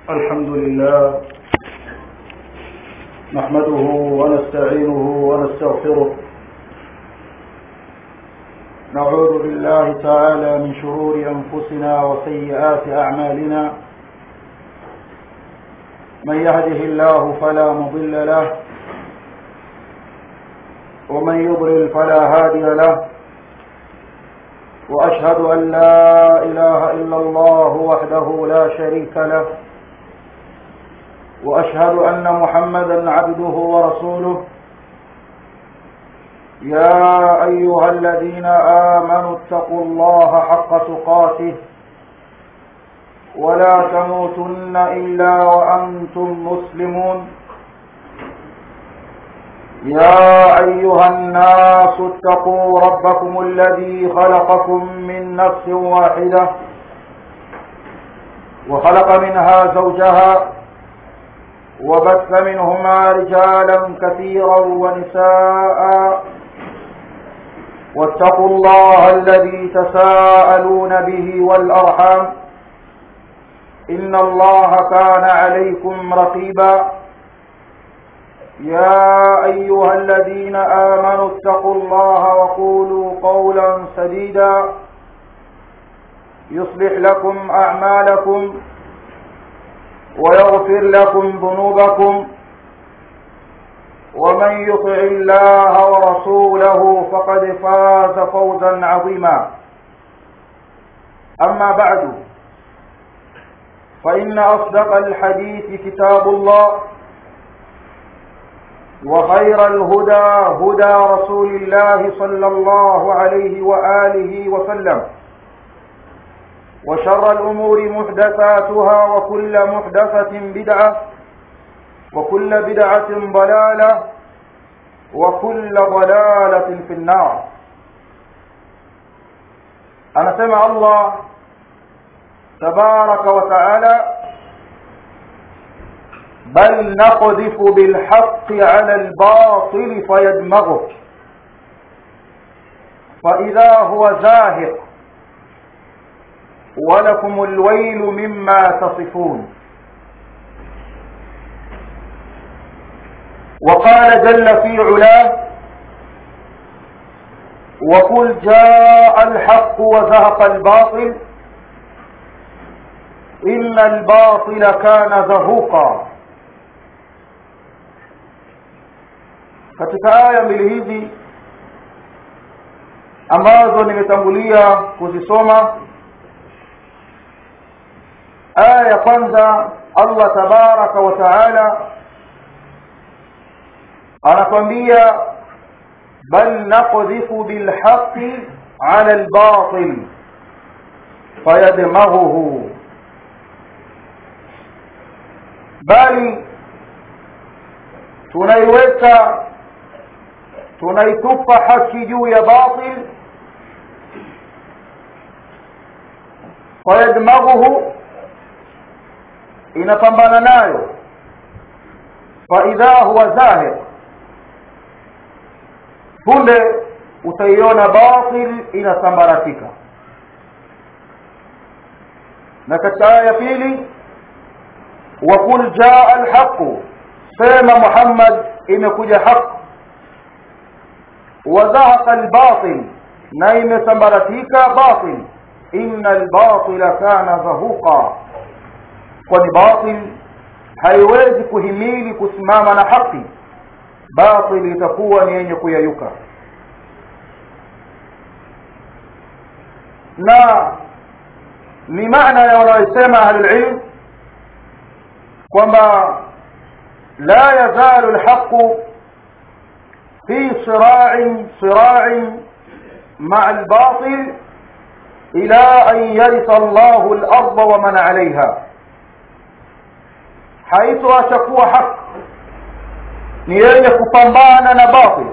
الحمد لله نحمده ونستعينه ونستغفره نعوذ بالله تعالى من شرور أنفسنا وسيئات أعمالنا من يهده الله فلا مضل له ومن يضلل فلا هادي له وأشهد أن لا إله إلا الله وحده لا شريك له وأشهد أن محمدا عبده ورسوله يا أيها الذين آمنوا اتقوا الله حق تقاته ولا تموتن إلا وأنتم مسلمون يا أيها الناس اتقوا ربكم الذي خلقكم من نفس واحدة وخلق منها زوجها وبث منهما رجالا كثيرا ونساء واتقوا الله الذي تساءلون به والأرحام إن الله كان عليكم رقيبا يا أيها الذين آمنوا اتقوا الله وقولوا قولا سديدا يصلح لكم أعمالكم ويغفر لكم ذنوبكم ومن يطع الله ورسوله فقد فاز فوزا عظيما أما بعد فإن أصدق الحديث كتاب الله وخير الهدى هدى رسول الله صلى الله عليه وآله وسلم وشر الأمور محدثاتها وكل محدثة بدعة وكل بدعة ضلالة وكل ضلالة في النار أنا سمع الله تبارك وتعالى بل نقذف بالحق على الباطل فيدمغه فإذا هو زاهق ولكم الويل مما تصفون وقال جل في علاه وقل جاء الحق وزهق الباطل إن الباطل كان زهوقا katika aya mbili hizi ambazo nimetangulia kuzisoma aya ya kwanza Allah tabaraka wa taala anatwambia bal naqdhifu bilhaqqi ala albatil fayadmaghuhu bali tunaiweka tunaitupa haki juu ya batil fayadmaghuhu inapambana nayo faidha huwa zahir punde utaiona batil inasambaratika na katika aya ya pili wakul jaa alhaqu sema muhammad imekuja haq wazahaqa albatil na imesambaratika batil inna albatila kana zahuqa kwani batil haiwezi kuhimili kusimama na haki batil itakuwa ni yenye kuyayuka na ni maana ya wanayosema ahlulilm kwamba la yazalu lhaqu fi sirain sirain maa albatil ila an yarisa allahu larda waman alaiha haitoacha kuwa haki ni yenye kupambana na batil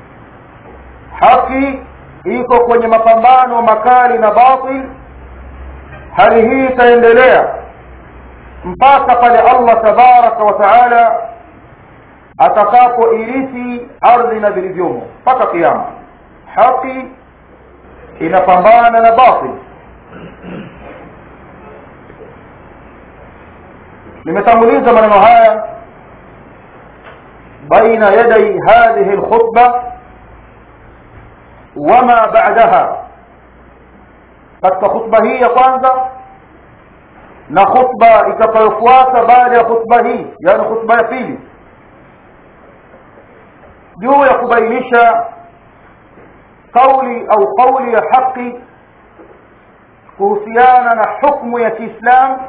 haki iko kwenye mapambano makali na batil hali hii itaendelea mpaka pale Allah tabaraka wa taala atakapoirithi ardhi na vilivyomo mpaka kiyama haki inapambana na batil nimetanguliza maneno haya baina yaday hadhihi lkhutba wama ba'daha katika khutba hii ya kwanza na khutba itakayofuata baada ya khutba hii yani khutba ya pili juu ya kubainisha kauli au kauli ya haki kuhusiana na hukmu ya Kiislamu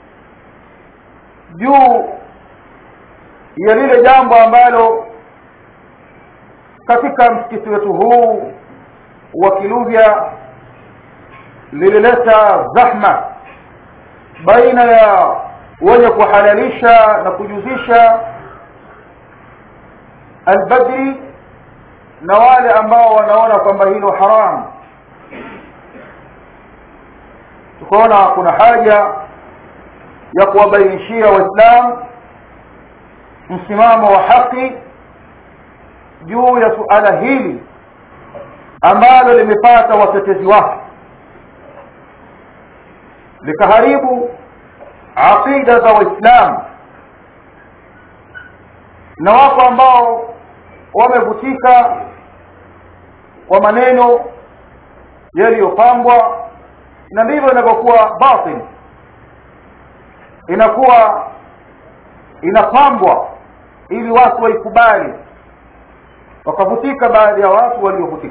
juu ya lile jambo ambalo katika msikiti wetu huu wa Kiluvya lilileta zahma baina ya wenye kuhalalisha na kujuzisha albadri na wale ambao wanaona kwamba hilo haram tukaona kuna haja ya kuwabainishia waislamu msimamo wa haki juu ya suala hili ambalo limepata watetezi wake likaharibu aqida za waislamu na wako ambao wamevutika kwa maneno yaliyopambwa na ndivyo inavyokuwa batil inakuwa inapambwa ili watu waikubali wakavutika baadhi ya watu waliovutika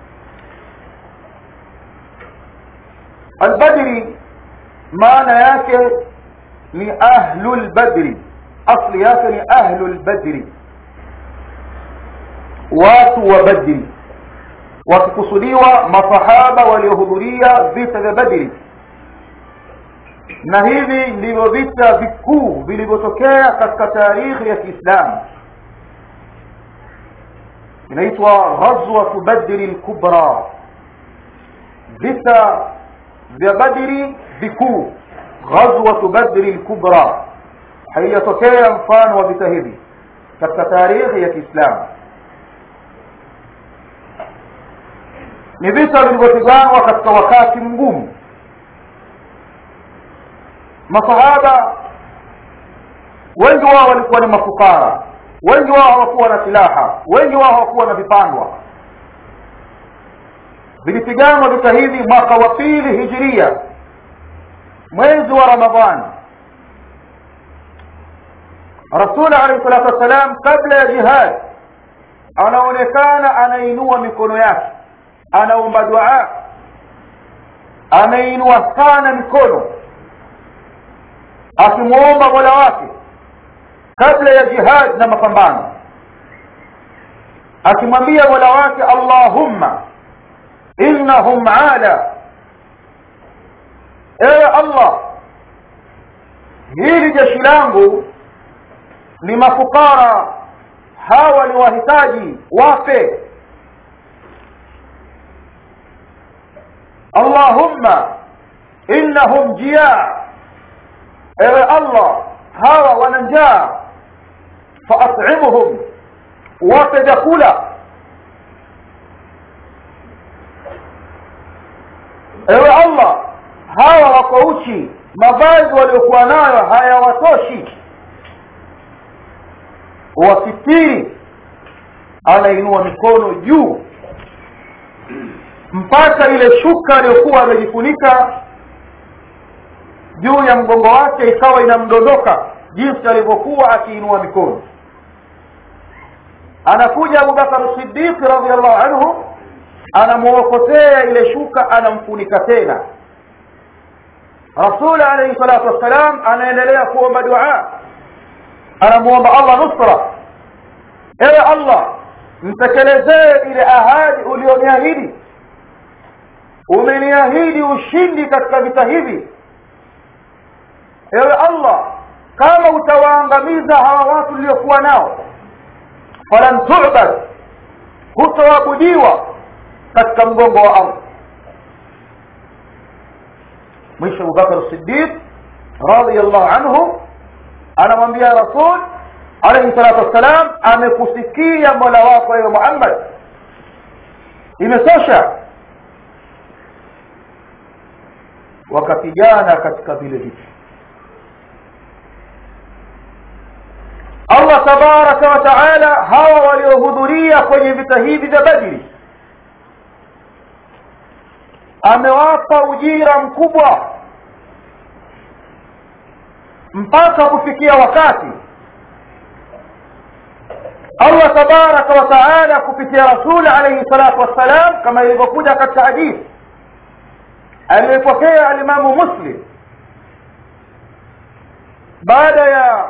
albadri maana yake ni ahlul badri asli yake ni ahlul badri watu wa badri wakikusudiwa masahaba waliohudhuria vita vya badri na hivi ndivyo vita vikuu vilivyotokea katika taarikhi ya kiislamu inaitwa ghazwatu badri lkubra vita vya badri vikuu ghazwatu badri lkubra haijatokea mfano wa vita hivi katika taarikhi ya kiislamu ni vita vilivyopiganwa katika wakati mgumu masahaba wengi wao walikuwa ni mafukara wengi wao hawakuwa na silaha wengi wao hawakuwa na vipandwa vilipiganwa vita hivi mwaka wa pili hijiria mwezi wa ramadhani rasul alayhi salatu wassalam kabla ya jihad anaonekana anainua mikono yake anaomba dua anainua sana mikono akimwomba mola wake kabla ya jihad na mapambano akimwambia mola wake allahumma innahum ala ewe allah hili jeshi langu ni mafukara hawa ni wahitaji wape allahumma innahum jia ewe allah hawa wana njaa faat'imuhum wape vyakula ewe allah hawa wako uchi mavazi waliokuwa nayo hayawatoshi wasitiri anainua mikono juu mpaka ile shuka aliyokuwa amejifunika juu ya mgongo wake ikawa inamdondoka jinsi alivyokuwa akiinua mikono anakuja abubakar siddiq radiallahu anhu anamuokotea ile shuka anamfunika tena rasul alayhi salatu wassalam anaendelea kuomba dua anamuomba allah nusra ewe allah mtekelezee ile ahadi ulioniahidi umeniahidi ushindi katika vita hivi ewe allah kama utawaangamiza hawa watu uliokuwa nao falan tubad hutoabudiwa katika mgongo wa ardhi mwisho abubakar sidiq radiallahu anhu anamwambia rasul alaihi salatu wassalam amekusikia mola wako ewe muhammad imetosha wakapigana katika vile vita allah tabaraka wa taala hawa waliohudhuria kwenye vita hivi vya badri amewapa ujira mkubwa mpaka kufikia wakati allah tabaraka wa taala kupitia rasuli alaihi salatu wassalam kama ilivyokuja katika hadithi aliyepokea alimamu muslim baada ya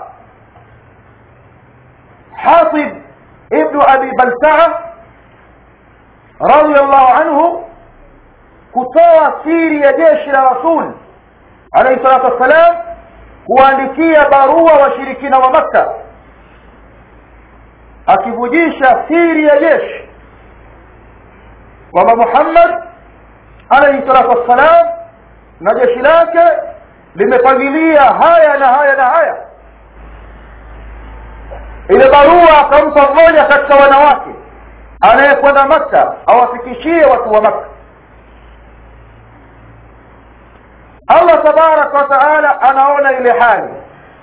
حاطب ابن أبي بلتعة رضي الله عنه kutoa siri ya jeshi la rasul alayhi salatu wassalam kuandikia barua washirikina wa makka akivujisha siri ya jeshi kwamba muhammad alayhi salatu wassalam na jeshi lake limepangilia haya na haya na haya ile barua akampa mmoja katika wanawake anayekwenda makka awafikishie watu wa makka allah tabaraka wa taala anaona ile hali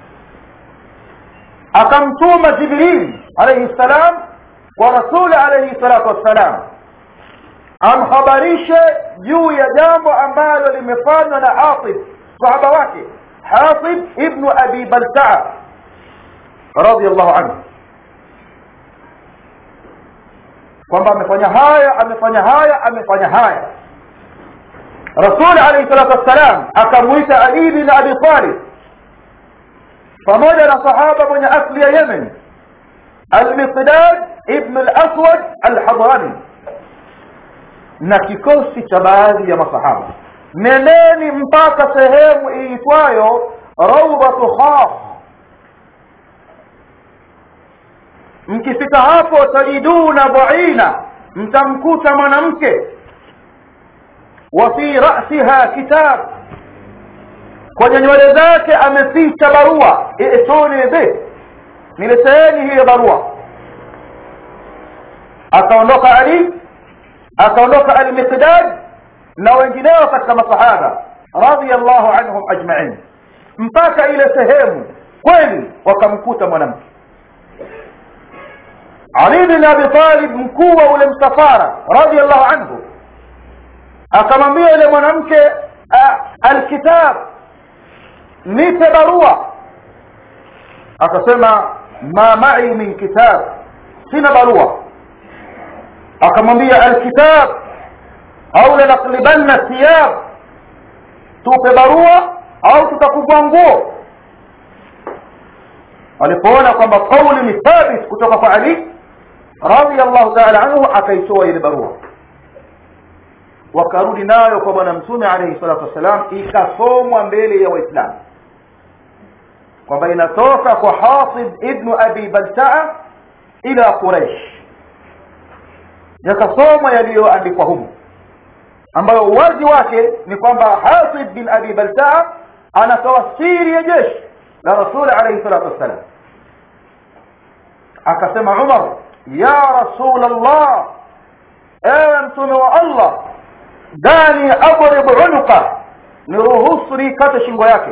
akamtuma jibril alaihi ssalam kwa rasuli alaihi salatu wassalam amhabarishe juu ya jambo ambalo limefanywa na hatib sahaba wake hatib ibnu abi baltaa radiallahu anhu kwamba amefanya haya amefanya haya amefanya haya rasuli alaihi salatu wassalam akamwita ali bin abi talib pamoja na sahaba mwenye asli ya yemen almiqdad ibn laswad alhadrani na kikosi cha baadhi ya masahaba nendeni mpaka sehemu iitwayo raudhatu khas mkifika hapo tajiduna dhaina mtamkuta mwanamke wa fi rasiha kitab kwenye nywele zake ameficha barua ituni bih nileteeni hiyo barua akaondoka ali akaondoka almiqdad na wengineo katika masahaba radiallahu anhum ajmain mpaka ile sehemu kweli wakamkuta mwanamke ali bin abi talib mkuu wa ule msafara radiallahu anhu akamwambia yule mwanamke alkitab nipe barua akasema ma mai min kitab sina barua akamwambia alkitab au lanaklibanna thiyab tupe barua au tutakuvua nguo alipoona kwamba kauli ni thabit kutoka kwa ali radiallahu taala anhu akaitoa ile barua wakarudi nayo kwa bwana mtume alaihi salatu wassalam ikasomwa mbele ya waislamu kwamba inatoka kwa hasib ibnu abi baltaa ila quraish yakasomwa yaliyoandikwa humu ambayo uwazi wake ni kwamba hasib bin abi baltaa anatoa siri ya jeshi la rasuli alaihi salatu wassalam akasema umar ya rasul allah ewe mtume wa allah dani adrib unuqa niruhusu nikate shingo yake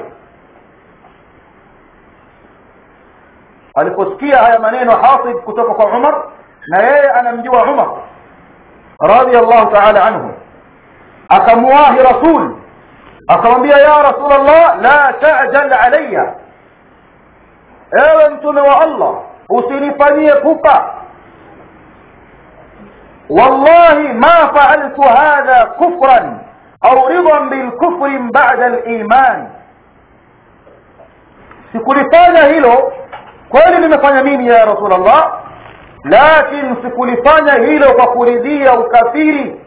aliposikia haya maneno hasib kutoka kwa umar na yeye anamjua umar radiallahu taala anhu akamuwahi rasul akamwambia ya rasul allah la tajal alaya ewe mtume wa allah usinifanyie pupa wallahi ma faaltu hadha kufran au ridan bilkufri bada liman sikulifanya hilo kweli nimefanya mimi ya rasul allah lakin sikulifanya hilo kwa kuridhia ukafiri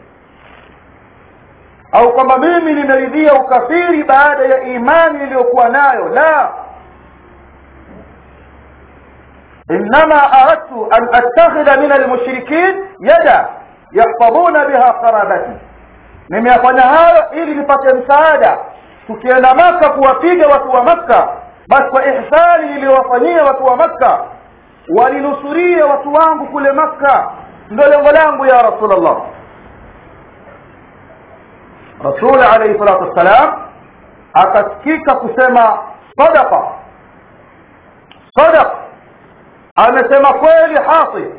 au kwamba mimi nimeridhia ukafiri baada ya imani iliyokuwa nayo la انما اردت ان اتخذ من المشركين يدا يحفظون بها قرابتي nimeyafanya hayo ili nipate msaada tukienda maka kuwapiga watu wa makka basi kwa ihsani iliyowafanyia watu wa makka walinusuria watu wangu kule makka ndo lengo langu ya rasulllah rasuli alaihi salatu wassalam akasikika kusema sadaqa sadaqa amesema kweli Hatib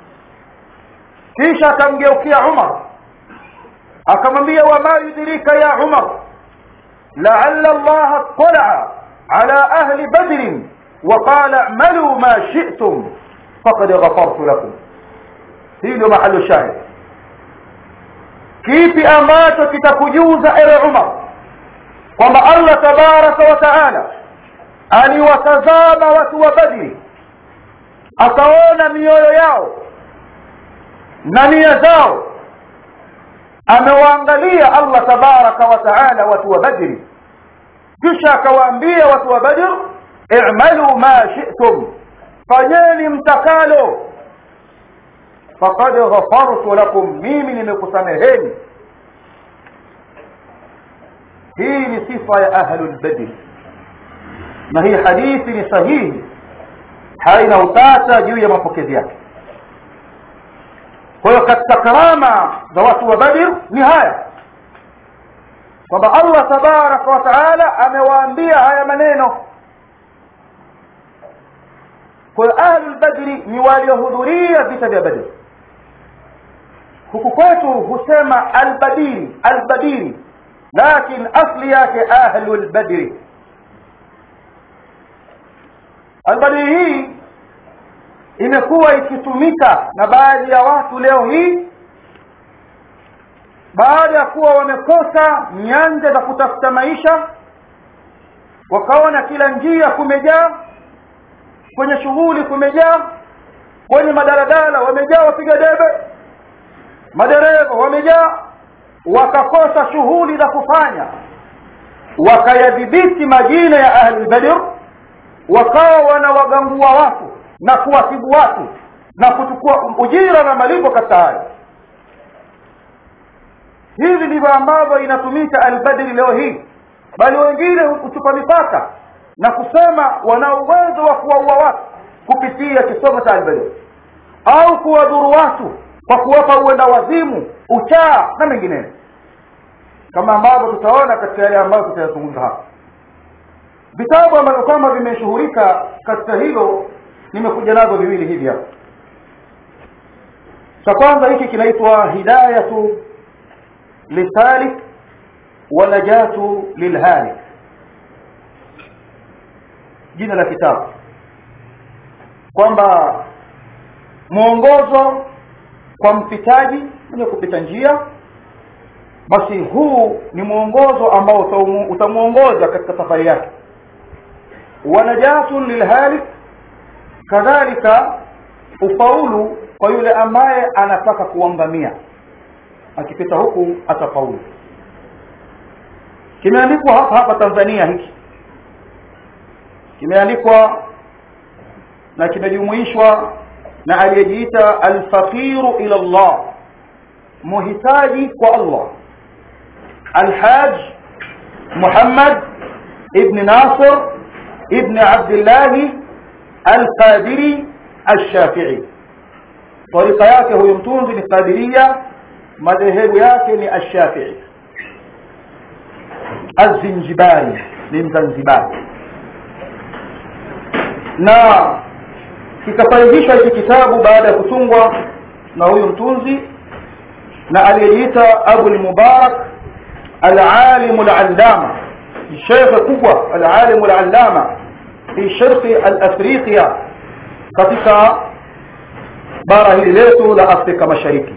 kisha akamgeukia Umar akamwambia wama yudrika ya Umar la'alla Allah اطلع على أهل بدر وقال اعملوا ما شئتم فقد غفرت لكم hii ndio mahali shahid kipi ambacho kitakujuza ewe Umar kwamba Allah tabaraka wa taala aliwatazama watu wa Badri akaona mioyo yao na nia zao amewaangalia Allah tabaraka wa taala watu wa Badri kisha akawaambia watu wa Badr i'malu ma shi'tum fanyeni mtakalo faqad ghafartu lakum mimi nimekusameheni hii ni sifa ya ahlul badr na hii hadithi ni sahihi haina utata juu ya mapokezi yake kwa hiyo katika karama za watu wa badr ni haya kwamba Allah tabaraka wa taala amewaambia haya maneno kwa hiyo ahlul badri ni waliohudhuria vita vya badr huku kwetu husema albadiri albadiri lakin asli yake ahlul badri albadiri hii imekuwa ikitumika na baadhi ya watu leo hii baada ya kuwa wamekosa nyanja za kutafuta maisha wakaona kila njia kumejaa kwenye shughuli kumejaa kwenye madaladala wamejaa wapiga debe madereva wamejaa wakakosa shughuli za kufanya wakayadhibiti majina ya ahli badr wakawa wanawagangua watu na kuwasibu watu na kuchukua ujira na malipo katika hayo hivi ndivyo ambavyo inatumika albadri leo hii bali wengine huchupa mipaka na kusema wana uwezo wa kuwaua watu kupitia kisomo cha albadri au kuwadhuru watu kwa kuwapa uenda wazimu uchaa na mengineyo kama ambavyo tutaona katika yale ambayo tutayazungumza hapa vitabu ambavyo kwamba vimeshuhurika katika hilo nimekuja nazo viwili hivi hapa cha kwanza hiki kinaitwa hidayatu lisalik wa najatu lilhalik jina la kitabu kwamba mwongozo kwa mpitaji mwenye kupita njia basi huu ni mwongozo ambao utamuongoza katika safari yake wa najatun lilhalik kadhalika ufaulu kwa yule ambaye anataka kuangamia akipita huku atafaulu kimeandikwa hapa hapa Tanzania hiki kimeandikwa na kimejumuishwa na aliyejiita alfaqiru ila Allah muhitaji kwa Allah alhaj Muhammad ibn Nasir ibn Abdullah القادري الشافعي طريقه yake huyo mtunzi ni qadiria madhehebu yake ni ash-shafi'i az-zinjibari ni mzanzibari na kikafanyishwa hiki kitabu baada ya kutungwa na huyu mtunzi na aliyejiita Abu al-Mubarak al-alim al-allama sheikh kubwa al-alim al-allama fi sharqi al-afriqiya katika bara hili letu la Afrika Mashariki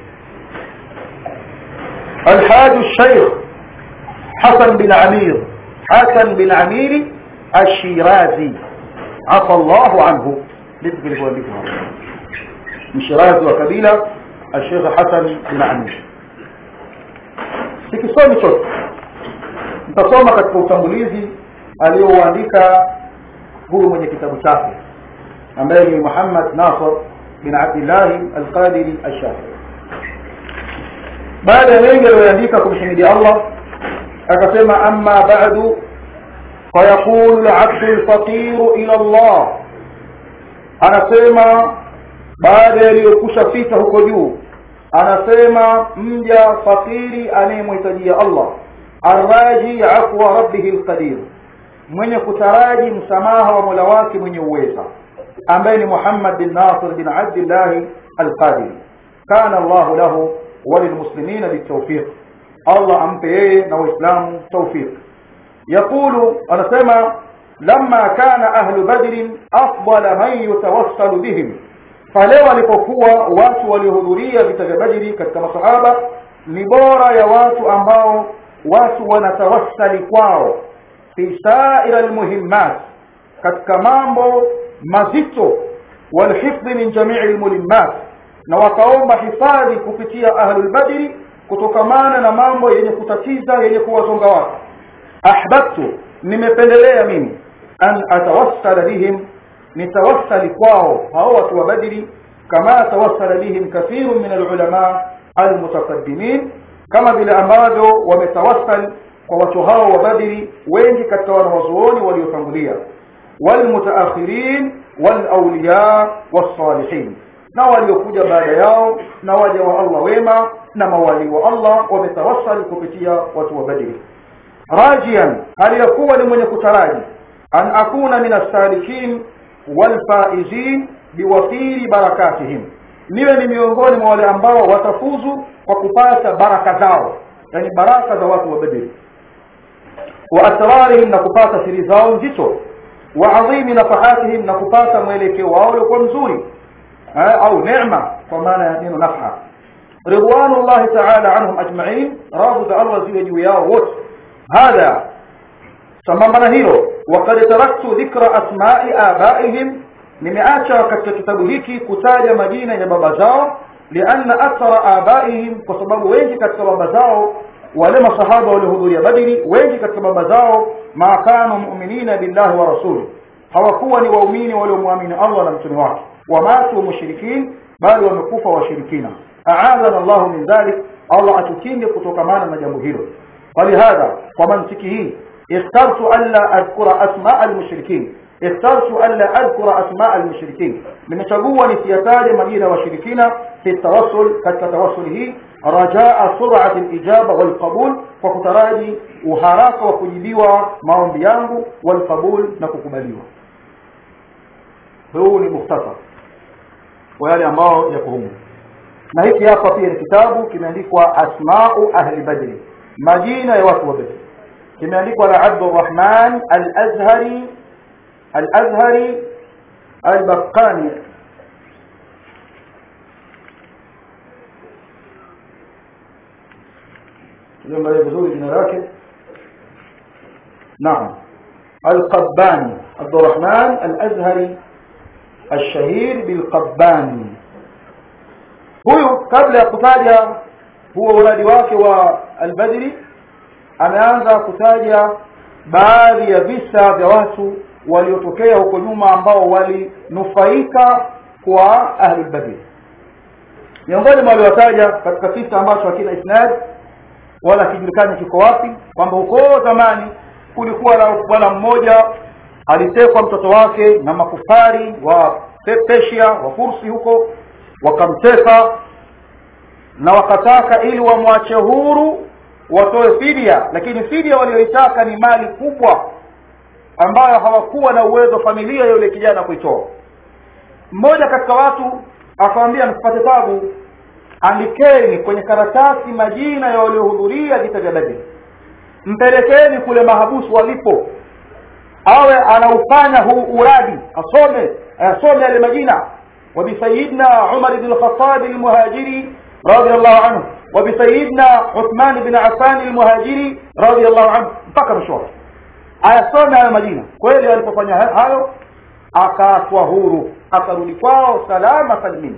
الحاج الشيخ حسن بن عمير حسن بن عمير الشيرازي عفى الله عنه نسبة لبوالدها من شيرازي وكبيلة الشيخ حسن بن عمير sikisomi chote nitasoma katika utangulizi aliyouandika huyu mwenye kitabu chake ambaye ni Muhammad Nasr bin Abdullah al-Qadiri al-Shafi'i baada ya mengi aliyoandika kumhimidi Allah akasema amma ba'du فيقول العبد الفقير إلى الله anasema baada yaliyokusha fika huko juu anasema mja fakiri anayemhitajia Allah arraji afwa rabbih alqadir mwenye kutaraji msamaha wa Mola wake mwenye uweza ambaye ni Muhammad bin Nasir bin Abdullah al-Qadiri kana Allah lahu وللمسلمين بالتوفيق الله ampe yeye na waislamu tawfiq يقول anasema لما كان أهل بدر أفضل من يتوصل بهم pale walipokuwa watu waliohudhuria vita vya Badri katika masahaba ni bora ya watu ambao watu wanatawassali kwao fi sa'ir almuhimmat katika mambo mazito walhifdhi min jami'i almulimmat na wakaomba hifadhi kupitia ahlul badri kutokamana na mambo yenye kutatiza yenye kuwazonga watu ahbabtu nimependelea mimi an atawassala bihim nitawassali kwao hao watu wa badri kama tawassala bihim kathirun min alulama almutaqaddimin kama vile ambavyo wametawassal kwa watu hao wa badri wengi katika wanawazuoni waliotangulia walmutaakhirin walawliya wassalihin na waliokuja baada yao na waja wa Allah wema na mawali wa Allah wametawassal kupitia watu wa badri rajian aliyakuwa ni mwenye kutaraji an akuna min as-salikin walfaizin biwafiri barakatihim niwe ni miongoni mwa wale ambao watafuzu kwa kupata baraka zao yani baraka za watu wa badri wa asrarihim na kupata siri zao nzito wa adhimi nafahatihim na kupata mwelekeo wao uliokuwa mzuri au neema kwa maana ya neno nafha ridwanullahi ta'ala anhum ajma'in radhu za Allah ziwe juu yao wote hadha sambamba na hilo waqad taraktu dhikra asma'i abaihim nimeacha katika kitabu hiki kutaja majina ya baba zao lianna akthara abaihim kwa sababu wengi katika baba zao wale masahaba waliohudhuria badri wengi katika baba zao ma kanu mu'minina billahi wa rasuli hawakuwa ni waumini waliomwamini Allah na mtume wake wamatu mushrikin bali wamekufa washirikina aadhana Allah min dhalik Allah atukinge kutokamana na jambo hilo falihadha kwa mantiki hii اخترت ألا أذكر أسماء المشركين اخترت ألا أذكر أسماء المشركين nimechagua nisiyataje majina ya washirikina fi tawassul katika tawassul hii rajaa sur'at al-ijaba wal qabul kwa kutaraji uharaka wa kujibiwa maombi yangu wal qabul na kukubaliwa huu ni mukhtasar wa yale ambao yako humu na hiki hapa pia ni kitabu kimeandikwa asma'u ahli badri majina ya watu wa badri kimeandikwa na Abdurrahman al-Azhari al-Azhari al-Baqqani Tuliangalia vizuri jina lake Naam Al-Qabbani Abdurrahman al-Azhari الشهير بالقباني huyu kabla ya kutaja huo uradi wake wa al-Badri ameanza kutaja baadhi ya visa vya watu waliotokea huko nyuma ambao walinufaika kwa ahli badr miongoni mwa waliwataja katika kisa ambacho hakina isnad wala kijulikani kiko wapi kwamba huko zamani kulikuwa na bwana mmoja alitekwa mtoto wake na makufari wa Persia wa Fursi huko wakamteka na wakataka ili wamwache huru watoe fidia lakini fidia walioitaka ni mali kubwa ambayo hawakuwa na uwezo familia ya yule kijana kuitoa mmoja katika watu akamwambia msipate tabu andikeni kwenye karatasi majina ya waliohudhuria vita vya Badr mpelekeni kule mahabusu walipo awe anaufanya huu uradi asome asome yale majina وبسيدنا عمر بن الخطاب المهاجري رضي الله عنه وبسيدنا عثمان بن عفان المهاجري رضي الله عنه mpaka mshoro ayasome hayo majina kweli alipofanya hayo akaatwa huru akarudi kwao salama salimini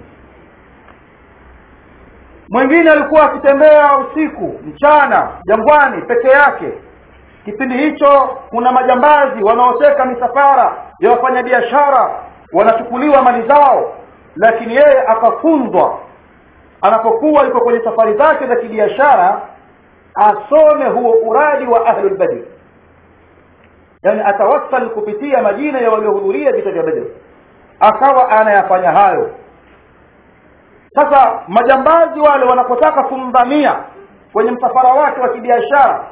mwingine alikuwa akitembea usiku mchana jangwani peke yake kipindi hicho kuna majambazi wanaoteka misafara ya wafanyabiashara wanachukuliwa mali zao lakini yeye akafunzwa anapokuwa yuko kwenye safari zake za kibiashara asome huo uradi wa ahlul badr yani atawassal kupitia majina ya waliohudhuria vita vya badr akawa anayafanya hayo sasa majambazi wale wanapotaka kumdhamia kwenye msafara wake wa kibiashara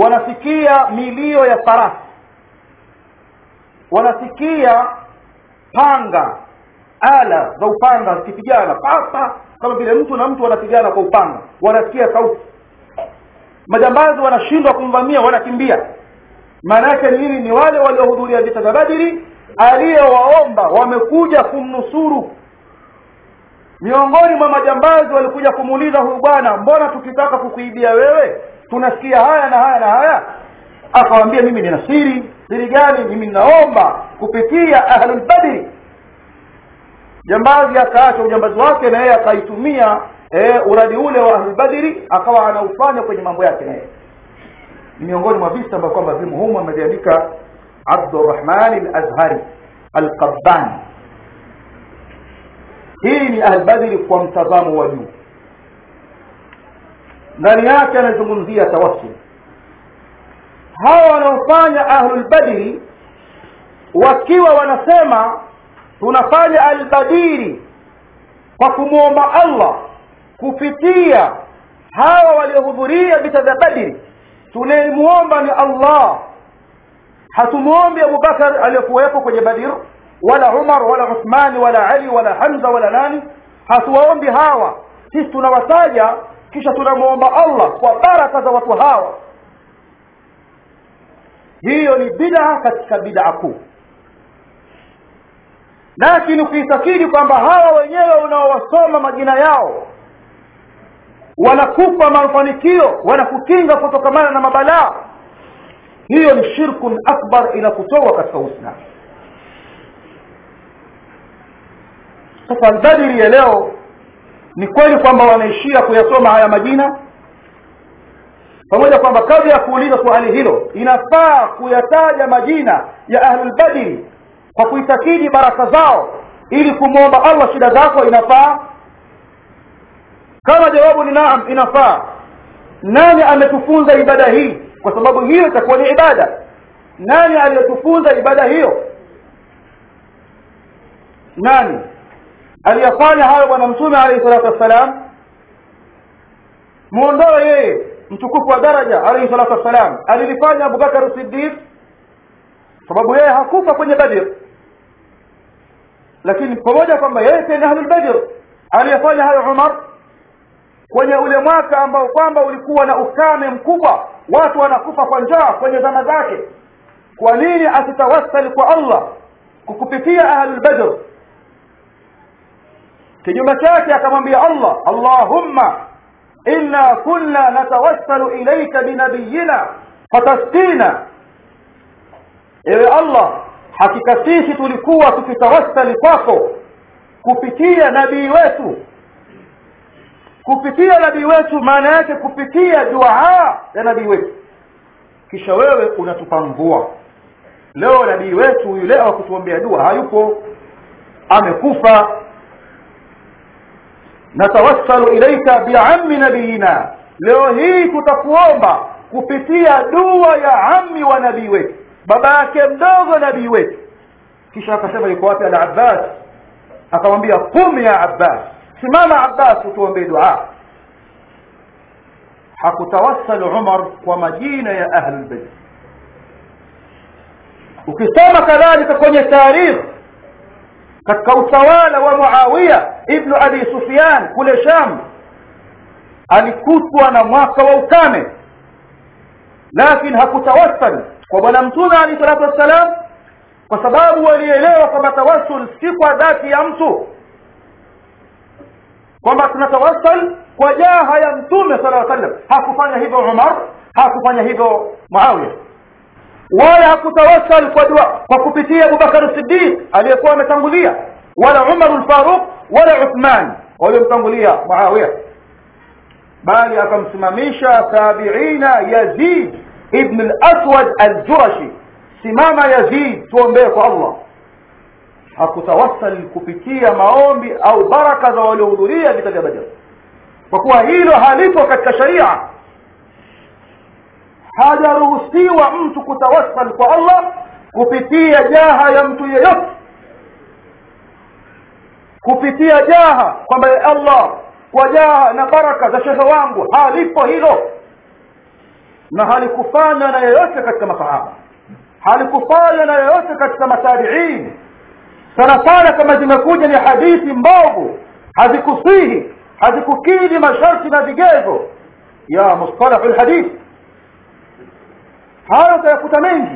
wanasikia milio ya farasi wanasikia panga ala za upanga zikipigana papa kama vile mtu na mtu wanapigana kwa upanga wanasikia sauti majambazi wanashindwa kumvamia wanakimbia maana yake ni nini ni wale waliohudhuria vita vya badiri aliyewaomba wamekuja kumnusuru miongoni mwa majambazi walikuja kumuuliza huyu bwana mbona tukitaka kukuibia wewe tunasikia haya na haya na haya akawambia mimi nina siri siri gani mimi ninaomba kupitia ahlulbadri jambazi akaacha ujambazi wake na yeye akaitumia e, uradi ule wa ahlulbadri akawa anaufanya kwenye mambo yake naye ni miongoni mwa visa ambavyo kwamba vimo humu ameviandika abdurahmani lazhari alqabbani hii ni ahlbadri kwa mtazamo wa juu ndani yake anazungumzia tawassul hawa wanaofanya ahlulbadri wakiwa wanasema tunafanya albadiri kwa kumwomba allah kupitia hawa waliohudhuria vita vya badiri tunayemwomba ni allah hatumwombi abubakar aliyekuwepo kwenye badir wala umar wala uthmani wala ali wala hamza wala nani hatuwaombi hawa sisi tunawataja kisha tunamwomba allah kwa baraka za watu hawa hiyo ni bidaa katika bidaa kuu lakini ukiitakidi kwamba hawa wenyewe unaowasoma majina yao wanakupa mafanikio wanakukinga kutokamana na mabalaa hiyo ni shirkun akbar inakutoa katika uislamu sasa albadiri ya leo ni kweli kwamba wanaishia kuyasoma haya majina pamoja kwamba kabla ya kuuliza swali hilo inafaa kuyataja majina ya ahlulbadiri kwa kuitakidi baraka zao ili kumwomba allah shida zako inafaa kama jawabu ni naam inafaa nani ametufunza ibada hii kwa sababu hiyo itakuwa ni ibada nani aliyetufunza ibada hiyo nani aliyafanya hayo bwana mtume alayhi salatu wassalam muondoe yeye mtukufu wa daraja alayhi salatu wassalam alilifanya abubakar siddiq sababu yeye hakufa kwenye badr lakini pamoja kwamba yeye pia ni ahlul badr aliyefanya hayo umar kwenye ule mwaka ambao kwamba ulikuwa na ukame mkubwa watu wanakufa kwa njaa kwenye zama zake kwa nini asitawassali kwa allah kukupitia ahlul badr kinyume chake akamwambia allah allahumma inna kunna natawassalu ilaika binabiyina fatasqina ewe allah hakika sisi tulikuwa tukitawassali kwako kupitia nabii wetu kupitia nabii wetu maana yake kupitia duaa ya nabii wetu kisha wewe unatupa mvua leo nabii wetu yule wa kutuombea dua hayupo amekufa natawassalu ilaika biammi nabiyina leo hii tutakuomba kupitia dua ya ammi wa nabii wetu baba yake mdogo nabii wetu kisha akasema yuko wapi al abbas akamwambia qum ya abbas simama abbas utuombee dua hakutawassal umar kwa majina ya ahlulbeit ukisoma kadhalika kwenye tarikh katika utawala wa muawiya ibnu abi sufyan kule sham alikutwa na mwaka wa ukame lakini hakutawassal kwa bwana mtume alehi salatu wassalam kwa sababu walielewa kwamba tawassul si kwa dhati ya mtu kwamba tunatawassal kwa jaha ya mtume sala llaw sallam hakufanya hivyo umar hakufanya hivyo muawiya wala hakutawassal kwa dua kwa kupitia abubakar siddiq aliyekuwa ametangulia wala umar lfaruq wala uthman waliomtangulia muawiya bali akamsimamisha tabiina yazid ibn al-aswad al-jurashi simama yazid tuombee kwa allah hakutawassal kupitia maombi au baraka za waliohudhuria vita vya badr kwa kuwa hilo halipo katika sharia hajaruhusiwa mtu kutawassal kwa allah kupitia jaha ya mtu yeyote kupitia jaha kwamba ya allah kwa jaha na baraka za shehe wangu halipo hilo na halikufanywa na yeyote katika masahaba halikufanywa na yeyote katika matabiin sana sana kama zimekuja ni hadithi mbovu hazikusihi hazikukidhi masharti na vigezo ya mustalahu lhadith hayo utayakuta mengi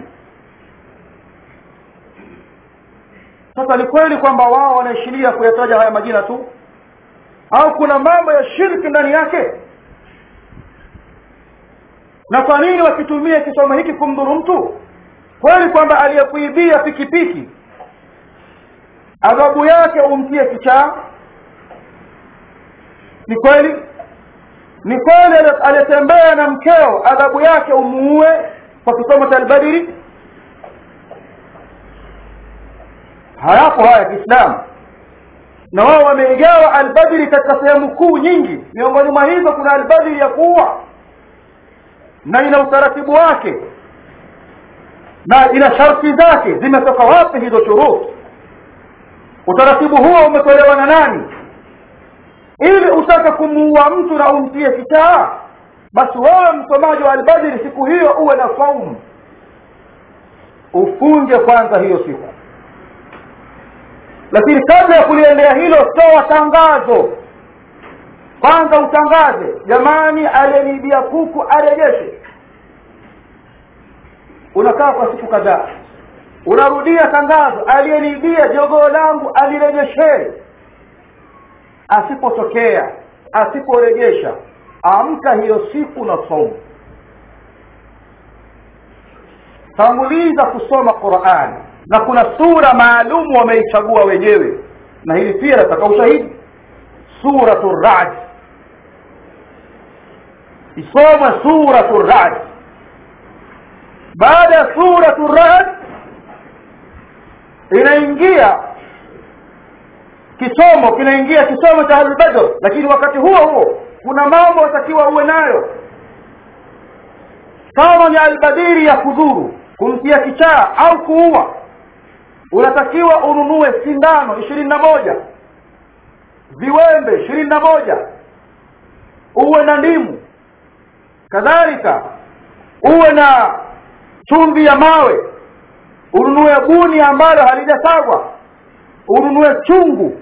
sasa ni kweli kwamba wao wanaishiria kuyataja haya majina tu au kuna mambo ya shirki ndani yake na kwa nini wakitumia kisomo hiki kumdhuru mtu kweli kwamba aliyekuibia pikipiki adhabu yake umtie kichaa ni kweli ni kweli aliyetembea na mkeo adhabu yake umuue kwa kisomo cha albadiri hayapo haya kiislamu na wao wameigawa albadri katika sehemu kuu nyingi miongoni mwa hizo kuna albadri ya kuua na ina utaratibu wake na ina sharti zake zimetoka wapi hizo shurut utaratibu huo umetolewa na nani ili utake kumuua mtu na umtie kichaa basi wewe msomaji wa albadri siku hiyo uwe na saumu ufunge kwanza hiyo siku lakini kabla ya kuliendea hilo toa tangazo kwanza utangaze jamani aliyeniibia kuku arejeshe unakaa kwa siku kadhaa unarudia tangazo aliyeniibia jogoo langu alirejeshee asipotokea asiporejesha amka hiyo siku na somo tanguliza kusoma qurani na kuna sura maalum wameichagua wenyewe na hili pia nataka ushahidi suratu rad isome suratu rad baada ya suratu rad inaingia kisomo kinaingia kisomo cha albadr lakini wakati huo huo kuna mambo watakiwa uwe nayo kama ni albadiri ya kudhuru kumtia kichaa au kuua unatakiwa ununue sindano ishirini na moja viwembe ishirini na moja uwe na ndimu kadhalika uwe na chumvi ya mawe ununue buni ambalo halijasagwa ununue chungu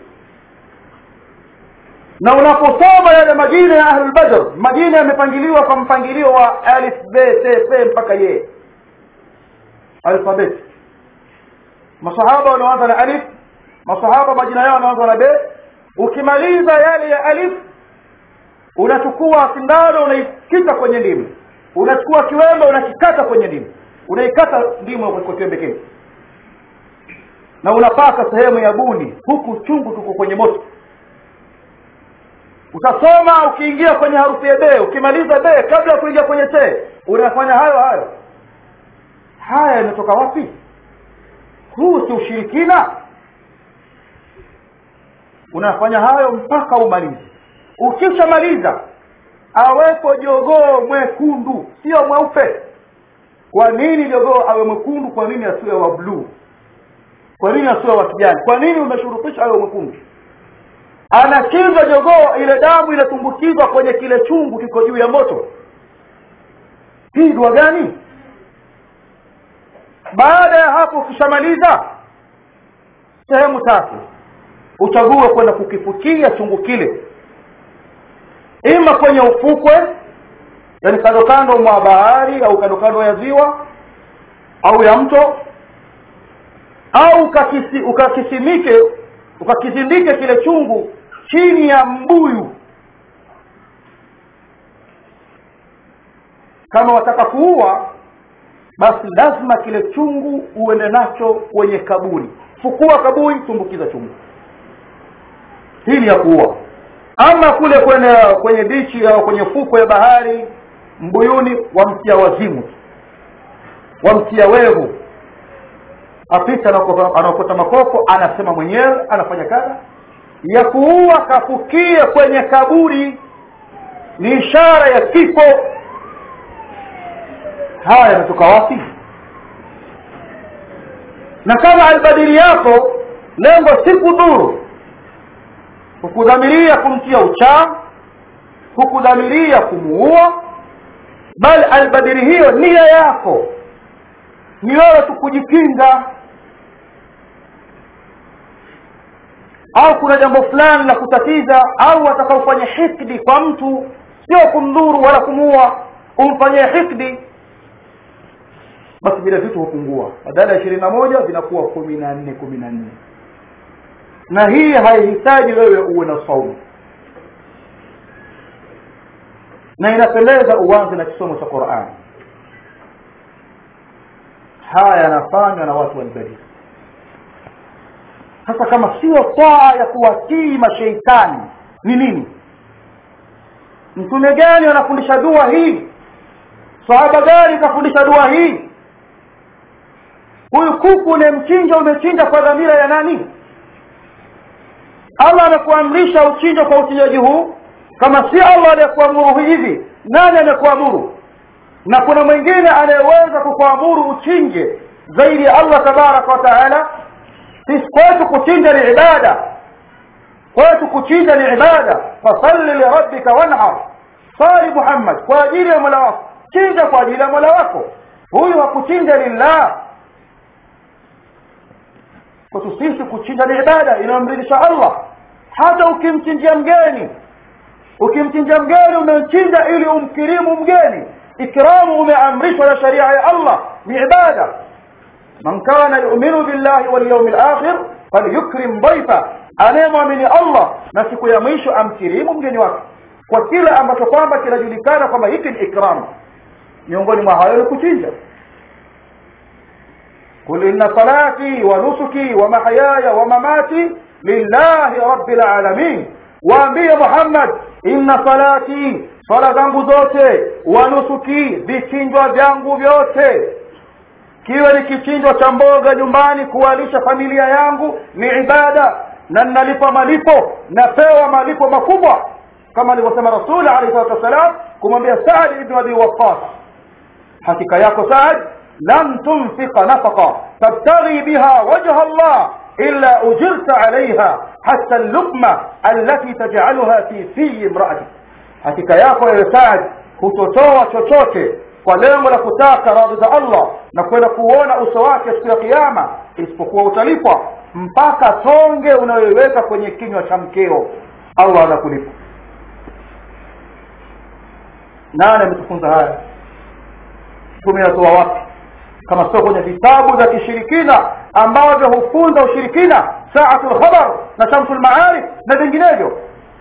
na unaposoma yale majina ya ahlulbadr majina yamepangiliwa kwa mpangilio wa alif b t p mpaka ye alfabeti masahaba wanaanza na alif masahaba majina yao wanaanza na b ukimaliza yale ya alif unachukua sindano unaikita kwenye ndimu unachukua kiwembe unakikata kwenye ndimu unaikata ndimu kwa kiwembe kile na unapaka sehemu ya buni huku chungu tuko kwenye moto utasoma ukiingia kwenye harufu ya be ukimaliza be kabla ya kuingia kwenye te unafanya hayo hayo haya yanatoka wapi huu si ushirikina unafanya hayo mpaka umalize ukishamaliza awepo jogoo mwekundu sio mweupe kwa nini jogoo awe mwekundu kwa nini asiwe wa bluu kwa nini asiwe wa kijani kwa nini umeshurutisha awe mwekundu anachinjwa jogoo ile damu inatumbukizwa kwenye kile chungu kiko juu ya moto hii dua gani baada ya hapo ukishamaliza sehemu tatu uchague kwenda kukifukia chungu kile ima kwenye ufukwe yani kando kando mwa bahari au kando kando ya ziwa au ya mto au ukakisi, ukakisimike ukakisindike kile chungu chini ya mbuyu kama wataka kuua basi lazima kile chungu uende nacho kwenye kaburi fukua kaburi tumbukiza chungu hili ya kuua ama kule kwenye kwenye bichi au kwenye fuko ya bahari mbuyuni wamtia wazimu wamtia wevu apita anaokota makoko anasema mwenyewe anafanya kazi ya kuua kafukie kwenye kaburi ni ishara ya kifo haya yanatoka wapi na kama albadili yako lengo si kudhuru hukudhamiria kumtia uchaa hukudhamiria kumuua bali albadili hiyo nia yako ni wewe tu kujikinga au kuna jambo fulani la kutatiza au atakaofanya hikdi kwa mtu sio kumdhuru wala kumuua umfanyie hikdi basi vile vitu hupungua badala ya ishirini na moja vinakuwa kumi na nne kumi na nne na hii haihitaji wewe uwe na saumu na inapendeza uanze na kisomo cha qurani haya yanafanywa na watu walibadili sasa kama sio taa ya kuwatii masheitani ni nini mtume gani anafundisha dua hii sahaba gani kafundisha dua hii huyu kuku unemchinja umechinja kwa dhamira ya nani allah amekuamrisha uchinje kwa uchinjaji huu kama si allah aliyekuamuru hivi nani amekuamuru na kuna mwingine anayeweza kukuamuru uchinje zaidi ya allah tabaraka wa taala sisi kwetu kuchinja ni ibada kwetu kuchinja ni ibada fasalli lirabbika wanhar sali muhammad kwa ajili ya mola wako chinja kwa ajili ya mola wako huyu hakuchinja lillah kwetu sisi kuchinja ni ibada inayomridhisha allah hata ukimchinjia mgeni ukimchinja mgeni umemchinja ili umkirimu mgeni ikramu umeamrishwa na sharia ya allah ni ibada man kana yuminu billahi walyaumi lakhir falyukrim dhaifa anayemwamini allah na siku ya mwisho amkirimu mgeni wake kwa kile ambacho kwamba kinajulikana kwamba hiki ni ikram miongoni mwa hayo ni kuchinja قل إن صلاتي ونسكي ومحياي ومماتي لله رب العالمين waambie muhammad inna salati swala zangu zote wanusuki vichinjwa vyangu vyote kiwe ni kichinjwa cha mboga nyumbani kuwalisha familia yangu ni ibada na ninalipa malipo napewa malipo makubwa kama alivyosema rasuli alayhi salatu wassalam kumwambia saad ibnu abi waqas hakika yako saad lan tunfiqa nafaqa tabtaghi biha wajha allah إلا أجرت عليها حتى اللقمة التي تجعلها في في امرأتك hakika yako ewe Saad hutotoa chochote kwa lengo la kutaka radhi za Allah na kwenda kuona uso wake siku ya kiyama isipokuwa utalipwa mpaka tonge unayoiweka kwenye kinywa cha mkeo Allah anakulipa nani ametufunza haya tumeyatoa wapi kama sio kwenye vitabu vya kishirikina ambavyo hufunza ushirikina saatul khabar na shamsul maarif na vinginevyo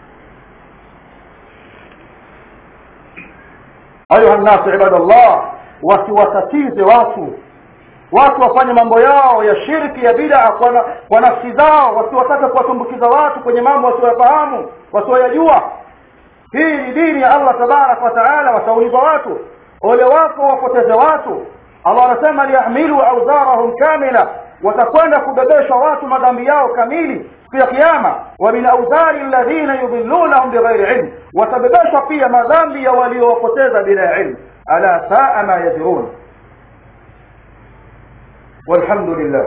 ayuha nnasu ibadallah wasiwatatize watu watu wafanye mambo yao ya shirki ya bidaa kwa, na, kwa nafsi zao wasiwatake kuwatumbukiza watu kwenye mambo wasioyafahamu wasioyajua hii ni dini ya allah tabaraka wa taala wataulizwa watu ole wako wapoteze watu allah anasema liyahmilu auzarahum kamila watakwenda kubebeshwa watu madhambi yao kamili siku ya kiyama wa min auzari alladhina yudhillunahum bighairi ilm watabebeshwa pia madhambi ya waliowapoteza bila ilmu ala saa ma yadhirun والحمد لله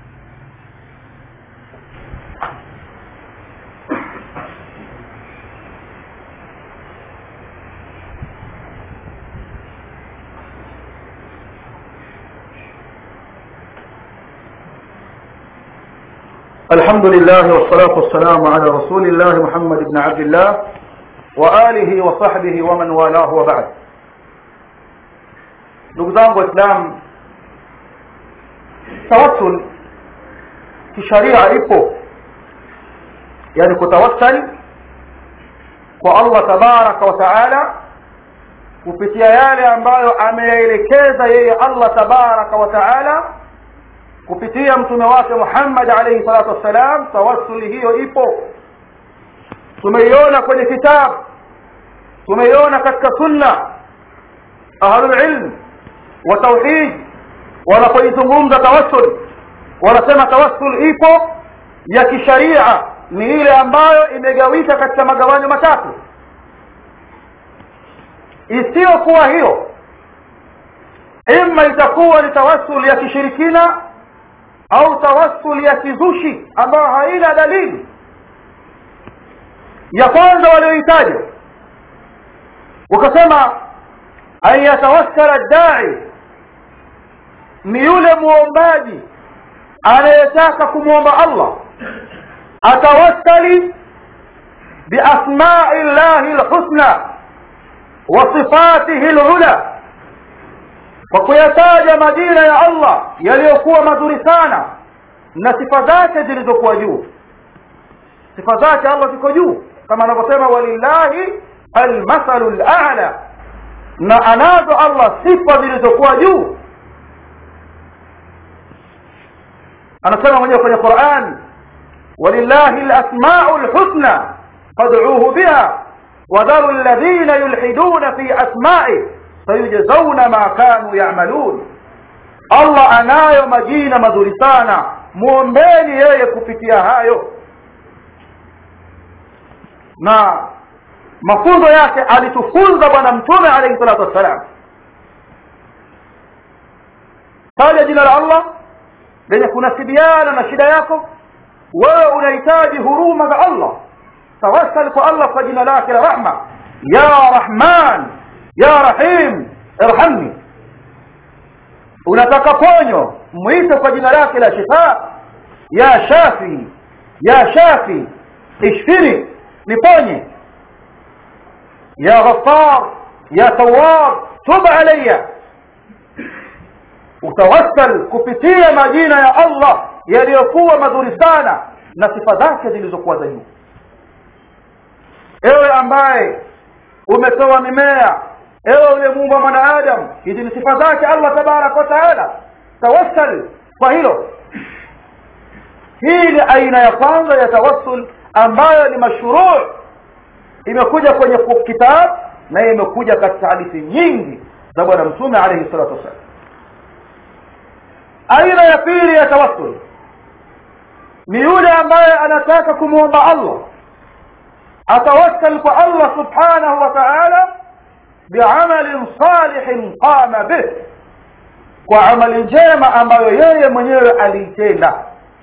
الحمد لله والصلاة والسلام على رسول الله محمد بن عبد الله وآله وصحبه ومن والاه وبعد نقدام وإسلام tawassul kisharia ipo yani kutawassal kwa Allah tabaraka wa taala kupitia yale ambayo ameyaelekeza yeye Allah tabaraka wa taala kupitia mtume wake Muhammad alayhi salatu wassalam tawassuli hiyo ipo tumeiona kwenye kitabu tumeiona katika sunna ahlul ilm wa tauhid wanapoizungumza tawassul wanasema tawassul ipo ya kisharia ni ile ambayo imegawika katika magawanyo matatu isiyokuwa hiyo ima itakuwa ni tawassul ya kishirikina au tawassul ya kizushi ambayo haina dalili ya kwanza walioitaja wakasema an yatawassala dai ni yule muombaji anayetaka kumwomba Allah atawassali biasmai llahi lhusna wa sifatihi lula kwa kuyataja majina ya allah yaliyokuwa mazuri sana na sifa zake zilizokuwa juu sifa zake allah ziko juu kama anavyosema walillahi almathalu lala na anazo allah sifa zilizokuwa juu anasema mwenyewe kwenye quran walillahi lasmau lhusna fadcuuhu biha wadharu ladhina yulhiduna fi asmai sayujzauna ma kanu yamalun allah anayo majina mazuri sana mwombeni yeye kupitia hayo na mafunzo yake alitufunza bwana mtume alaihi salatu wassalam taja jina la allah lenye kunasibiana na shida yako wewe unahitaji huruma za allah tawassal kwa allah kwa jina lake la rahma ya rahman ya rahim irhamni unataka ponyo mwite kwa jina lake la shifa ya shafi ya shafi ishfini niponye ya ghaffar ya tawab tub alayya utawassal kupitia majina ya allah yaliyokuwa mazuri sana na sifa zake zilizokuwa za juu ewe ambaye umetoa mimea ewe uliyemuumba mwanaadamu hizi ni sifa zake allah tabaraka wa taala tawassal kwa hilo hii ni aina ya kwanza ya tawassul ambayo ni mashruu imekuja kwenye kitab na imekuja katika hadithi nyingi za bwana mtume alayhi salatu wassalam aina ya pili ya tawassul ni yule ambaye anataka kumwomba allah atawassal kwa allah subhanahu wa taala biamalin salihin qama bih kwa amali njema ambayo yeye mwenyewe aliitenda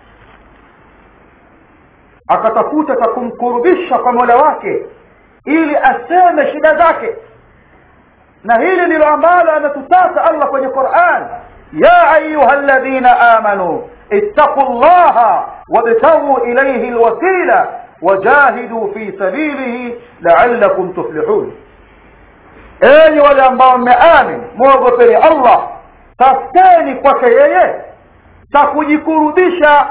akatafuta cha kumkurubisha kwa mola wake ili aseme shida zake na hili ndilo ambalo ametutaka allah kwenye quran ya ayuha ladhina amanu ittaqu llaha wabtaguu ilaihi lwasila wajahiduu fi sabilihi laalakum tuflihun enyi wale ambao mmeamin mwogopeni allah tafuteni kwake yeye cha kujikurubisha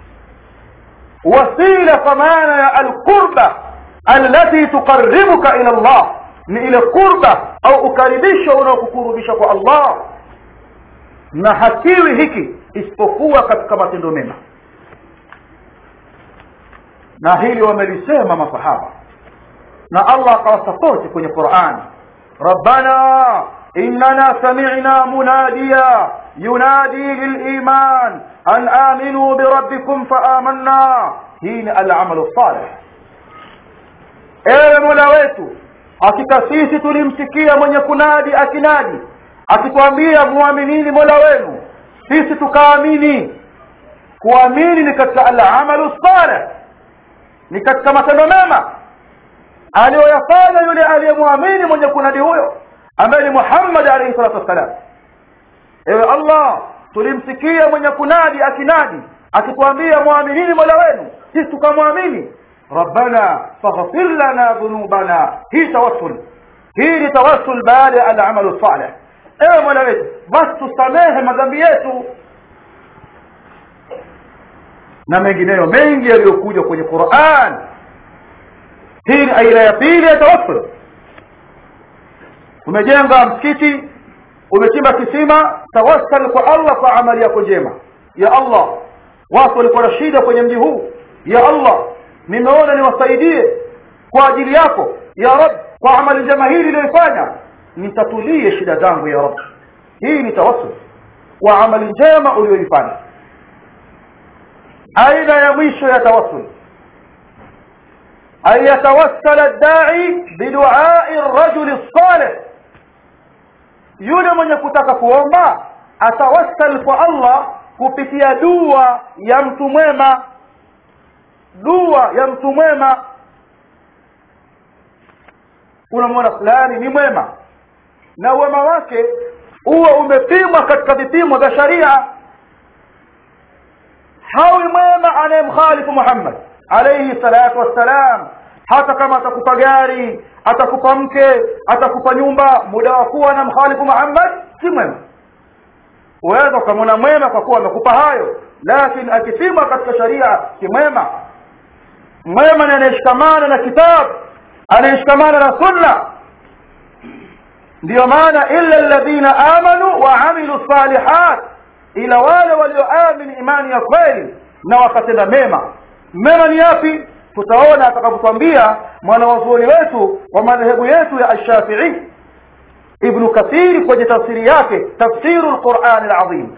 wasila kwa maana ya alqurba allati tuqaribuka ila llah ni ile qurba au ukaribisho unaokukurubisha kwa allah na hakiwi hiki isipokuwa katika matendo mema na hili wamelisema masahaba na allah akawasapoti kwenye qurani rabbana إننا سمعنا مناديا ينادي للإيمان أن آمنوا بربكم فآمنا هين العمل الصالح ewe mola wetu hakika sisi tulimsikia mwenye kunadi akinadi akitwambia muaminini mola wenu sisi tukaamini kuamini ni katika alamalu saleh ni katika matendo mema aliyoyafanya yule aliyemwamini mwenye kunadi huyo ambaye ni muhammad alaihi salatu wassalam ewe allah tulimsikia mwenye kunadi akinadi akituambia mwaminini mola wenu sisi tukamwamini rabbana faghfir lana dhunubana hii tawassul hii ni tawassul baada ya alamalu saleh ewe mola wetu basi tusamehe madhambi yetu na mengineyo mengi yaliyokuja kwenye quran hii ni aina ya pili ya tawassul umejenga msikiti umechimba kisima tawassal kwa allah kwa amali yako njema ya allah watu walikuwa na shida kwenye mji huu ya allah nimeona niwasaidie kwa ajili yako ya rab kwa amali njema hili iliyoifanya nitatulie shida zangu ya rab hii ni tawassul kwa amali njema uliyoifanya aina ya mwisho ya tawassul أن يتوسل الداعي بدعاء الرجل الصالح yule mwenye kutaka kuomba atawassal kwa allah kupitia dua ya mtu mwema dua ya mtu mwema unamwona fulani ni mwema na uwema wake huwa umepimwa katika vipimo vya sharia hawi mwema anayemkhalifu muhammad alayhi salatu wassalam hata kama atakupa gari atakupa mke atakupa nyumba muda wa kuwa na mkhalifu Muhammad si mwema uweza ukamwona mwema kwa kuwa amekupa hayo lakini akipimwa katika sharia si mwema mwema ni anayeshikamana na kitabu anayeshikamana na sunna ndiyo maana illa alladhina amanu wa amilu salihat ila wale walioamini imani ya kweli na wakatenda mema mema ni yapi tutaona atakapotwambia mwanawazuoni wetu wa madhehebu yetu ya ashafii ibnu kathiri kwenye tafsiri yake tafsiru lqurani lazim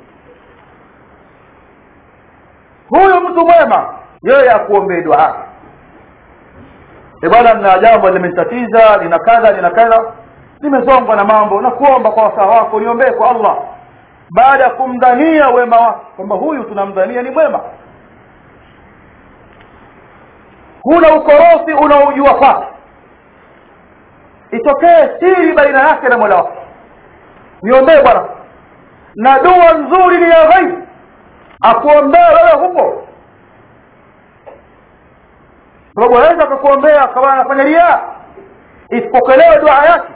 huyu mtu mwema yeye akuombee dua bwana nina jambo limenitatiza lina kadha lina kadha nimezongwa na mambo na kuomba kwa wasaa wako niombee kwa allah baada ya kumdhania wema wake kwamba huyu tunamdhania ni mwema huna ukorofi unaojua kwake itokee siri baina yake na mola wake niombee bwana na dua nzuri ni ya ghaibu akuombea wewe huko sababu aweza akakuombea akawa anafanya ria isipokelewe dua yake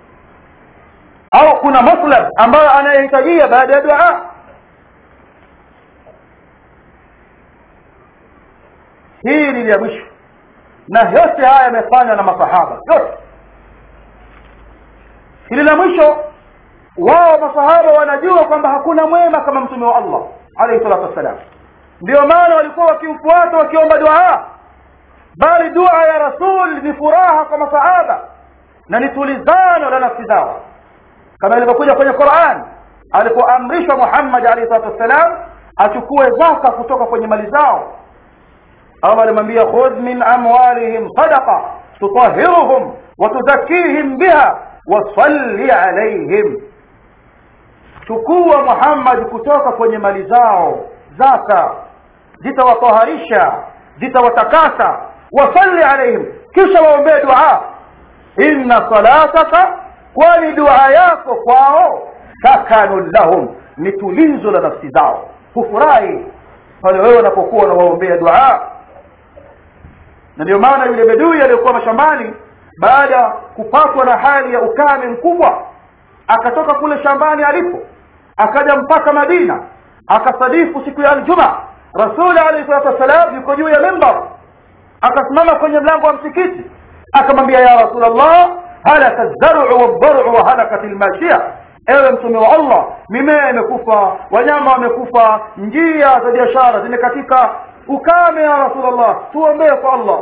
au kuna maslab ambayo anayehitajia baada ya dua hii ni ya mwisho na yote haya yamefanywa na masahaba yote hili la mwisho wao masahaba wanajua kwamba hakuna mwema kama mtume wa allah alayhi salatu wassalam ndio maana walikuwa wakimfuata wakiomba dua bali dua ya rasul ni furaha kwa masahaba na ni tulizano la nafsi zao kama ilivyokuja kwenye quran alipoamrishwa muhammad alayhi salatu wassalam achukue zaka kutoka kwenye mali zao allah alimwambia khudh min amwalihim sadaqa tutahiruhum watuzakihim biha wasalli alaihim chukua muhammad kutoka kwenye mali zao zaka zitawataharisha zitawatakasa wasalli alaihim kisha waombee dua inna salataka kwani dua yako kwao sakanun lahum ni tulizo la nafsi zao hufurahi pale wewe unapokuwa unawaombea dua na ndio maana yule bedui aliyokuwa mashambani baada ya kupatwa na hali ya ukame mkubwa akatoka kule shambani alipo akaja mpaka madina akasadifu siku ya aljuma rasuli alayhi salatu wassalam yuko juu ya mimbar akasimama kwenye mlango wa msikiti akamwambia ya rasulllah halaka lzaru waldaru wa halakat lmashia ewe mtume wa allah mimea imekufa wanyama wamekufa njia za biashara zimekatika ukame ya rasulllah tuombee kwa allah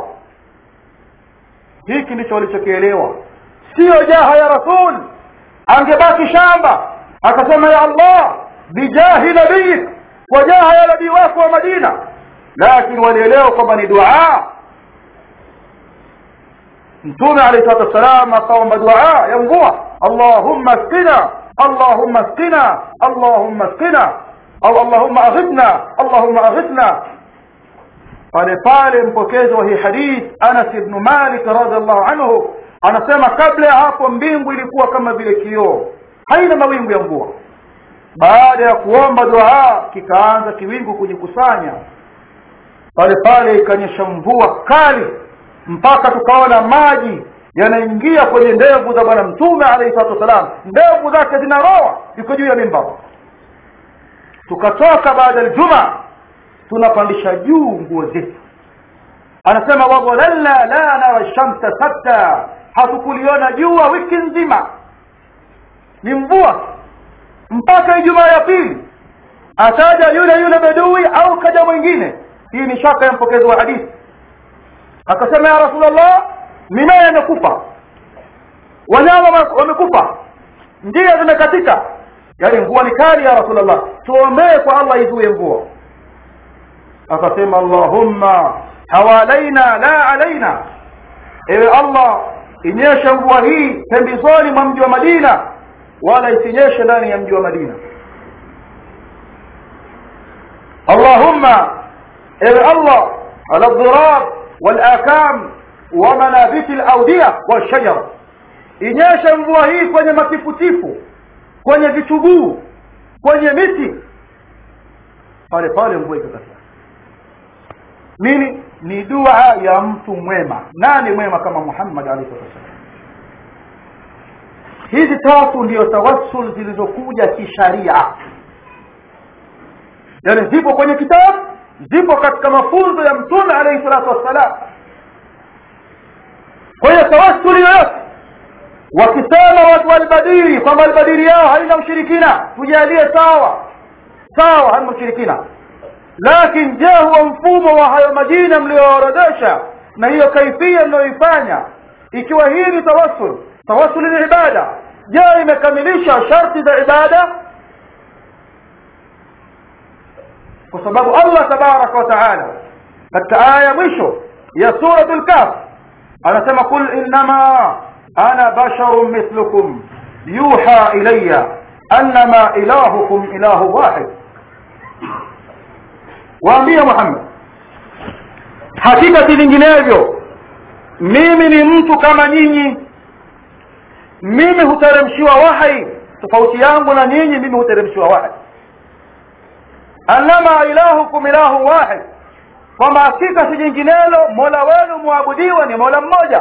hiki ndicho walichokielewa siyo jaha ya rasul angebaki shamba akasema ya allah bijahi nabiyik kwa jaha ya nabii wako wa madina lakini walielewa kwamba ni dua mtume alayhi salatu wassalam akaomba dua ya mvua allahumma skina allahumma skina allahumma skina au allahumma aghithna allahumma aghithna pale pale mpokezi wa hii hadith anas ibnu malik radiallahu anhu anasema kabla ya hapo mbingu ilikuwa kama vile kioo haina mawingu ya mvua baada ya kuomba dua kikaanza kiwingu kujikusanya pale pale ikanyesha mvua kali mpaka tukaona maji yanaingia kwenye ndevu za bwana mtume alayhi salatu wassalam ndevu zake zinaroa iko juu ya mimbar tukatoka baada ya juma tunapandisha juu nguo zetu anasema wadhalalna la nara shamsa satta hatukuliona jua wiki nzima ni mvua mpaka ijumaa ya pili ataja yule yule bedui au kaja mwingine hii ni shaka ya mpokezi wa hadithi akasema ya rasulllah mimea imekufa wanyama wamekufa njia zimekatika yaani mvua ni kali ya rasulllah tuombee kwa allah izuie mvua akasema allahumma hawalaina la alaina ewe allah inyeshe mvua hii pembezoni mwa mji wa madina wala isinyeshe ndani ya mji wa madina allahumma ewe allah ala dhirab walakam wa manabiti laudia walshajara inyeshe mvua hii kwenye matifutifu kwenye vichuguu kwenye miti pale pale mvua ikakataa nini ni dua ya mtu mwema nani mwema kama muhammad alaihi wasallam hizi tatu ndiyo tawassul zilizokuja kisharia yani zipo kwenye kitabu zipo katika mafunzo ya mtume alaihi salatu wassalam kwa hiyo tawassuli yoyote wakisema watu walbadiri kwamba albadiri yao haina ushirikina tujalie sawa sawa haina ushirikina lakini je huo mfumo wa hayo majina mliyoorodesha na hiyo kaifia mnayoifanya ikiwa hii ni tawassul tawassul ni ibada je imekamilisha sharti za ibada kwa sababu allah tabaraka wa taala katika aya ya mwisho ya suratu lkaf anasema qul innama ana basharun mithlukum yuha ilaya annama ilahukum ilahu wahid waambie muhammad hakika si vinginevyo mimi ni mtu kama nyinyi mimi huteremshiwa wahai tofauti yangu na nyinyi mimi huteremshiwa wahai annama ilahukum ilahu wahid kwamba hakika si jinginelo mola wenu mwabudiwa ni mola mmoja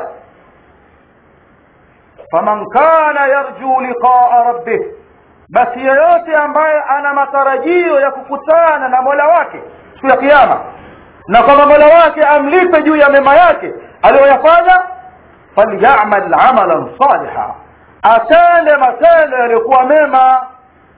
faman kana yarju liqaa rabbih basi yeyote ambaye ana matarajio ya kukutana na mola wake siku ya kiama na kwamba mola wake amlipe juu ya mema yake aliyoyafanya falyamal amalan saliha atende matendo yaliyokuwa mema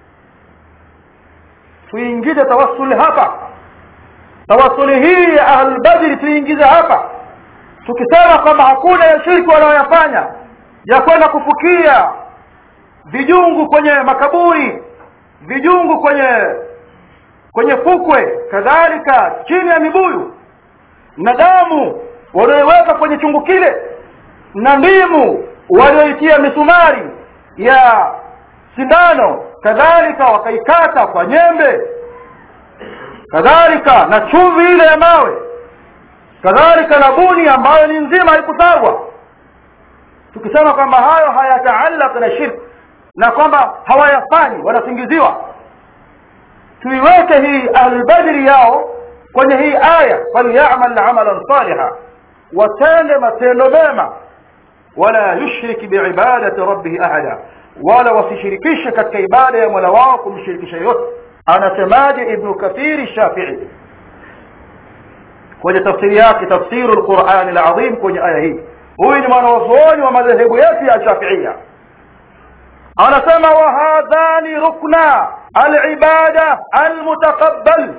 tuingize tawassuli hapa tawassuli hii ya ahlulbadri tuingize hapa tukisema kwamba hakuna ya shirki wanaoyafanya ya kwenda kufukia vijungu kwenye makaburi vijungu kwenye kwenye fukwe kadhalika chini ya mibuyu na damu walioiweka kwenye chungu kile na ndimu walioitia misumari ya sindano kadhalika wakaikata kwa nyembe kadhalika na chumvi ile ya mawe kadhalika na buni ambayo ni nzima haikutagwa tukisema kwamba hayo hayataallaq na shirki na kwamba hawayafanyi wanasingiziwa tuiweke hii ahlulbadri yao kwenye hii aya falyamal amalan saliha watende matendo mema wala yushrik biibadati rabbihi ahada wala wasishirikishe katika ibada ya mola wao kumshirikisha yote anasemaje ibnu kathiri shafii kwenye tafsiri yake tafsiru lqurani lazim kwenye aya hii huyu ni mwanawazuoni wa madhehebu yetu ya shafiia anasema wahadhani rukna alibada almutaqabbal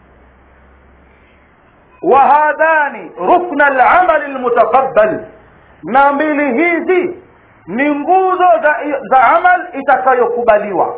wahadhani rukna alamali almutaqabbal na mbili hizi ni nguzo za, za amal itakayokubaliwa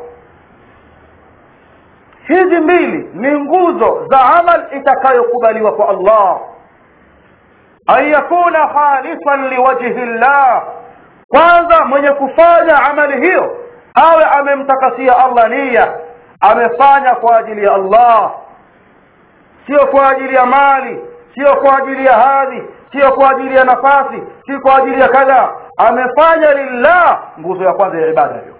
hizi mbili ni nguzo za amal itakayokubaliwa kwa allah an yakuna khalisan liwajhi llah kwanza mwenye kufanya amali hiyo awe amemtakasia allah nia amefanya kwa ajili ya allah sio kwa ajili ya mali sio kwa ajili ya hadhi sio kwa ajili ya nafasi si kwa ajili ya kadha amefanya lillah nguzo ya kwanza ya ibada hiyo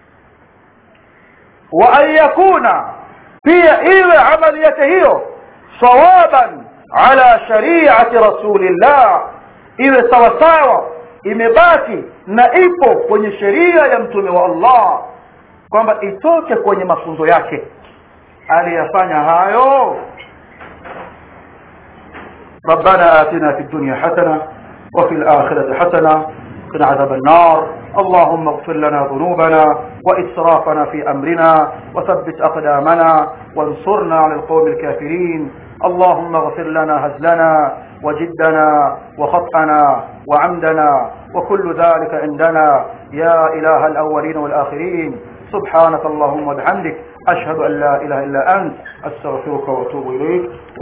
wa an yakuna pia iwe amali yake hiyo sawaban ala shariati rasulillah iwe sawasawa imebaki na ipo kwenye sheria ya mtume wa allah kwamba itoke kwenye mafunzo yake aliyafanya hayo ربنا آتنا في الدنيا حسنة وفي الآخرة حسنة قنا عذاب النار اللهم اغفر لنا ذنوبنا وإسرافنا في أمرنا وثبت أقدامنا وانصرنا على القوم الكافرين اللهم اغفر لنا هزلنا وجدنا وخطأنا وعمدنا وكل ذلك عندنا يا إله الأولين والآخرين سبحانك اللهم وبحمدك أشهد أن لا إله إلا أنت أستغفرك وأتوب إليك